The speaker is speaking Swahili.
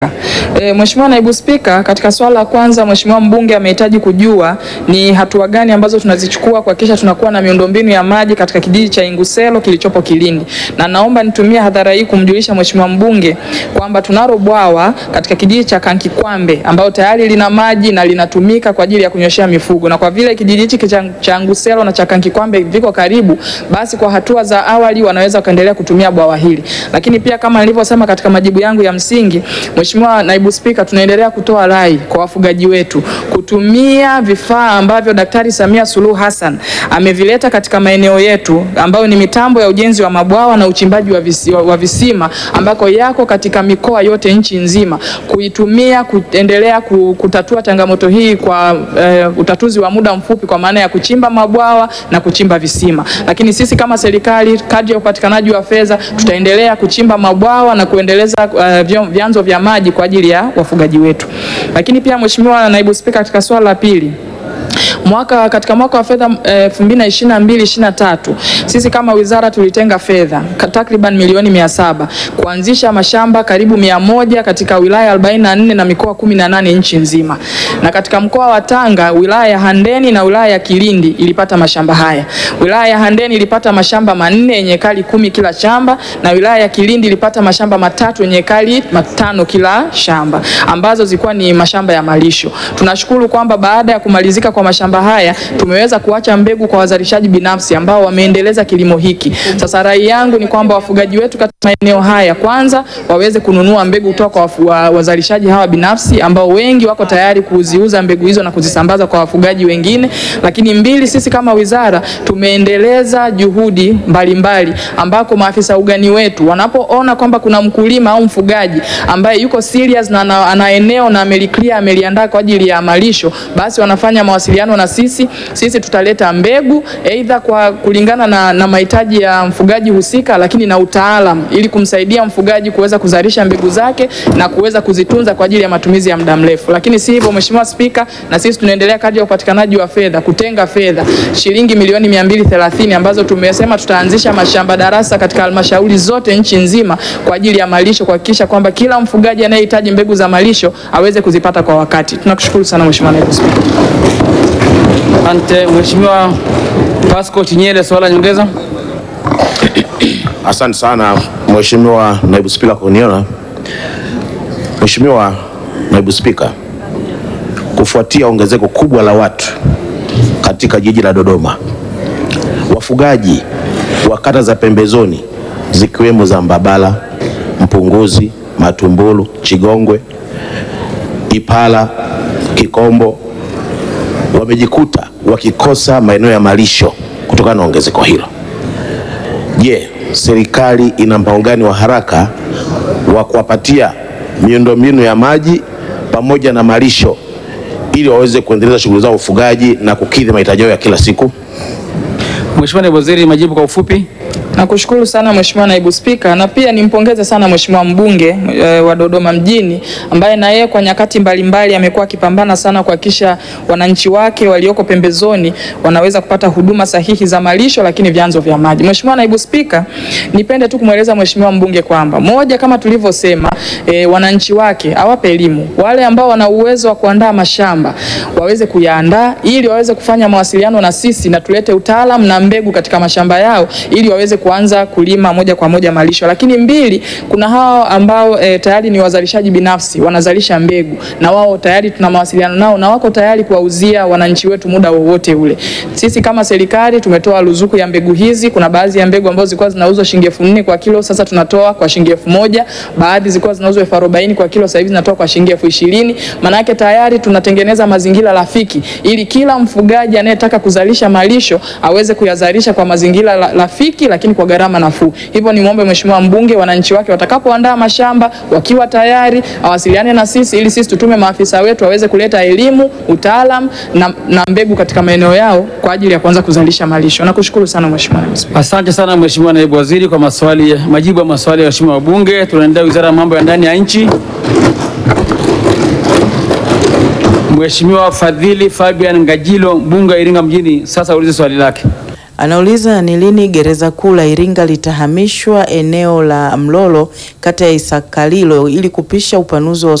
E, Mheshimiwa Naibu Spika, katika swala la kwanza Mheshimiwa mbunge amehitaji kujua ni hatua gani ambazo tunazichukua kuhakikisha tunakuwa na miundombinu ya maji katika kijiji cha Inguselo kilichopo Kilindi. Na naomba nitumie hadhara hii kumjulisha Mheshimiwa mbunge kwamba tunalo bwawa katika kijiji cha Kankikwambe ambao tayari lina maji na linatumika kwa ajili ya kunyoshea mifugo. Na kwa vile kijiji hiki cha, cha Inguselo na cha Kankikwambe viko karibu, basi kwa hatua za awali wanaweza kuendelea kutumia bwawa hili. Lakini pia kama nilivyosema katika majibu yangu ya msingi, Mheshimiwa Naibu Spika, tunaendelea kutoa rai kwa wafugaji wetu kutumia vifaa ambavyo Daktari Samia Suluhu Hassan amevileta katika maeneo yetu ambayo ni mitambo ya ujenzi wa mabwawa na uchimbaji wa, visi, wa visima ambako yako katika mikoa yote nchi nzima, kuitumia kuendelea kutatua changamoto hii kwa uh, utatuzi wa muda mfupi kwa maana ya kuchimba mabwawa na kuchimba visima. Lakini sisi kama serikali, kadri ya upatikanaji wa fedha, tutaendelea kuchimba mabwawa na kuendeleza uh, vyanzo vya maji kwa ajili ya wafugaji wetu. Lakini pia Mheshimiwa Naibu Spika, katika swala la pili mwaka katika mwaka wa fedha 2022 2023 sisi kama wizara tulitenga fedha takriban milioni mia saba kuanzisha mashamba karibu mia moja katika wilaya 44 na mikoa 18 nchi nzima. Na katika mkoa wa Tanga, wilaya ya Handeni na wilaya ya Kilindi ilipata mashamba haya. Wilaya ya Handeni ilipata mashamba manne yenye ekari kumi kila shamba na wilaya ya Kilindi ilipata mashamba matatu yenye ekari matano kila shamba ambazo zilikuwa ni mashamba ya malisho. Tunashukuru kwamba baada ya kumalizika kwa mashamba haya tumeweza kuacha mbegu kwa wazalishaji binafsi ambao wameendeleza kilimo hiki. Sasa rai yangu ni kwamba wafugaji wetu katika maeneo haya kwanza waweze kununua mbegu kutoka kwa wazalishaji hawa binafsi ambao wengi wako tayari kuziuza mbegu hizo na kuzisambaza kwa wafugaji wengine. Lakini mbili, sisi kama wizara tumeendeleza juhudi mbalimbali mbali, ambako maafisa ugani wetu wanapoona kwamba kuna mkulima au mfugaji ambaye yuko serious na ana eneo na ameliclear ameliandaa kwa ajili ya malisho, basi wanafanya mawasiliano na sisi. Sisi tutaleta mbegu aidha kwa kulingana na, na mahitaji ya mfugaji husika, lakini na utaalam ili kumsaidia mfugaji kuweza kuzalisha mbegu zake na kuweza kuzitunza kwa ajili ya matumizi ya muda mrefu. Lakini si hivyo, Mheshimiwa Spika, na sisi tunaendelea kadri ya upatikanaji wa fedha kutenga fedha shilingi milioni 230 ambazo tumesema tutaanzisha mashamba darasa katika halmashauri zote nchi nzima kwa ajili ya malisho, kuhakikisha kwamba kila mfugaji anayehitaji mbegu za malisho aweze kuzipata kwa wakati. Tunakushukuru sana Mheshimiwa Naibu Spika. Asante Mheshimiwa Pascal Chinyele, swala nyongeza. Asante sana Mheshimiwa Naibu Spika kwa kuniona. Mheshimiwa Naibu Spika, kufuatia ongezeko kubwa la watu katika jiji la Dodoma, wafugaji wa kata za pembezoni zikiwemo za Mbabala, Mpunguzi, Matumbulu, Chigongwe, Ipala, Kikombo wamejikuta wakikosa maeneo ya malisho kutokana na ongezeko hilo. Je, serikali ina mpango gani wa haraka wa kuwapatia miundombinu ya maji pamoja na malisho ili waweze kuendeleza shughuli zao ufugaji na kukidhi mahitaji yao ya kila siku? Mheshimiwa Naibu Waziri, majibu kwa ufupi. Nakushukuru sana Mheshimiwa Naibu Spika, na pia nimpongeze sana Mheshimiwa mbunge e, wa Dodoma mjini ambaye na yeye kwa nyakati mbalimbali amekuwa akipambana sana kuhakikisha wananchi wake walioko pembezoni wanaweza kupata huduma sahihi za malisho, lakini vyanzo vya maji. Mheshimiwa Naibu Spika, nipende tu kumweleza Mheshimiwa mbunge kwamba moja, kama tulivyosema, e, wananchi wake awape elimu, wale ambao wana uwezo wa kuandaa mashamba waweze kuyaandaa ili waweze kufanya mawasiliano na sisi na tulete utaalamu na mbegu katika mashamba yao ili waweze kuanza kulima moja kwa moja malisho. Lakini mbili, kuna hao ambao e, tayari ni wazalishaji binafsi wanazalisha mbegu na wao tayari tuna mawasiliano nao na wako tayari kuwauzia wananchi wetu muda wowote ule. Sisi kama serikali tumetoa ruzuku ya mbegu hizi. Kuna baadhi ya mbegu ambazo zilikuwa zinauzwa shilingi elfu nne kwa kilo, sasa tunatoa kwa shilingi elfu moja. Baadhi zilikuwa zinauzwa elfu arobaini kwa kilo, sasa hivi zinatoa kwa shilingi elfu ishirini. Maana yake tayari tunatengeneza mazingira rafiki ili kila mfugaji anayetaka kuzalisha malisho aweze kuyazalisha kwa mazingira rafiki lakini kwa gharama nafuu. Hivyo nimwombe Mheshimiwa mbunge, wananchi wake watakapoandaa mashamba wakiwa tayari awasiliane na sisi ili sisi tutume maafisa wetu waweze kuleta elimu, utaalam na, na mbegu katika maeneo yao kwa ajili ya kuanza kuzalisha malisho. Nakushukuru sana Mheshimiwa Naibu Spika. Asante sana Mheshimiwa Naibu Waziri kwa maswali, majibu ya maswali ya waheshimiwa wabunge. Tunaendelea Wizara ya Mambo ya Ndani ya Nchi. Mheshimiwa Fadhili Fabian Ngajilo, mbunge wa Iringa mjini, sasa ulize swali lake. Anauliza ni lini gereza kuu la Iringa litahamishwa eneo la Mlolo kata ya Isakalilo ili kupisha upanuzi wa